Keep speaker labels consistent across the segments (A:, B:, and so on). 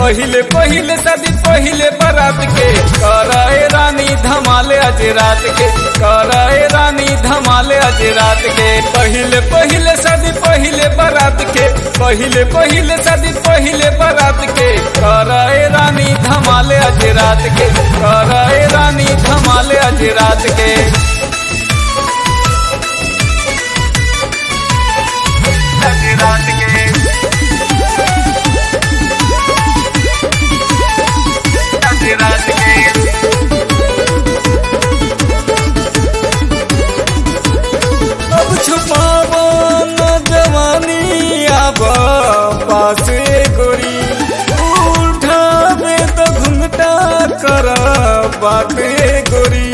A: पहिले पहिले शादी पहिले बारात के करे रानी धमाले आज रात के करे रानी धमाले आज रात के पहिले पहिले शादी पहिले बारात के पहिले पहिले शादी पहिले बारात के करे रानी धमाले आज रात के करे रानी धमाले आज रात के आज रात के आज रात के अब छुपावो न जवानी आब पास गोरी उठावे तो घुंघटा कर बात गोरी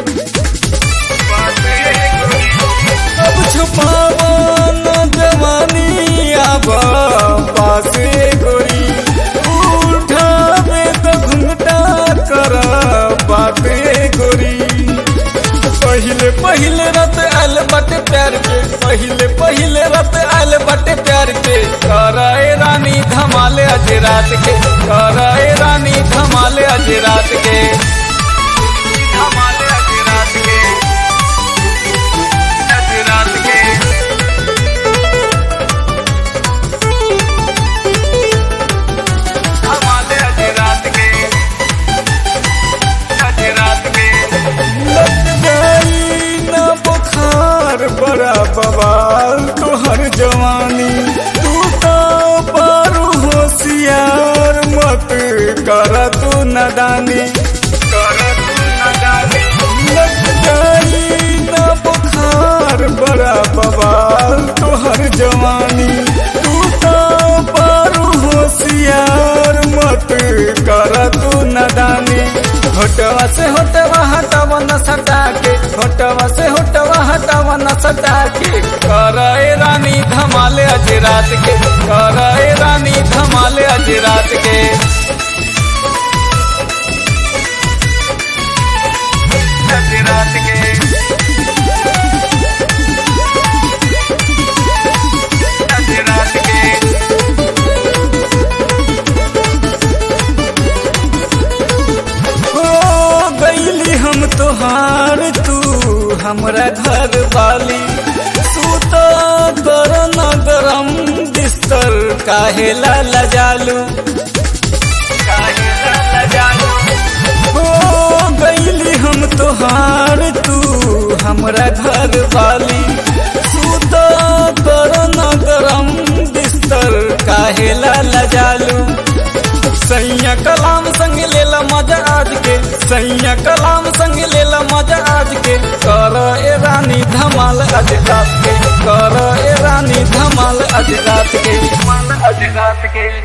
A: अब छुपावो न जवानी आब पास गोरी उठावे तो घुंघटा कर बात गोरी पहिले पहिले रात आल बटे प्यार के पहिले पहिले रात आल बटे प्यार के कराए रानी धमाले आज रात के कराए रानी धमाले आज रात के धमाले आज रात के आज रात के धमाले आज रात के आज रात के लग गई न बुखार बड़ा बवाल तोहर जवानी तू तो पारू होशियार मत कर तू नदानी कर तू नदानी लग गई न बुखार बड़ा बवाल तोहर जवानी तू तो पारू होशियार मत कर तू नदानी होटवा से होटवा हटावा न सटा के होटवा से होटवा हटावा न सटा के करे रानी धमाले आज रात के करे रानी धमाले आज रात के आज रात के आज रात के हो गईली हम तोहार तू हमरा घर वाली तू तो कर न गरम बिस्तर काहे ला लजालू काहे ला लजालू हो गईली हम तोहार तू हमरा घर वाली तू तो कर न गरम बिस्तर काहे ला लजालू सैया कलाम संग लेला मजा आज के सैया कलाम संग लेला मजा आज के कर ए रानी धमाल आज रात के कर ए रानी धमाल आज रात के धमाल आज रात के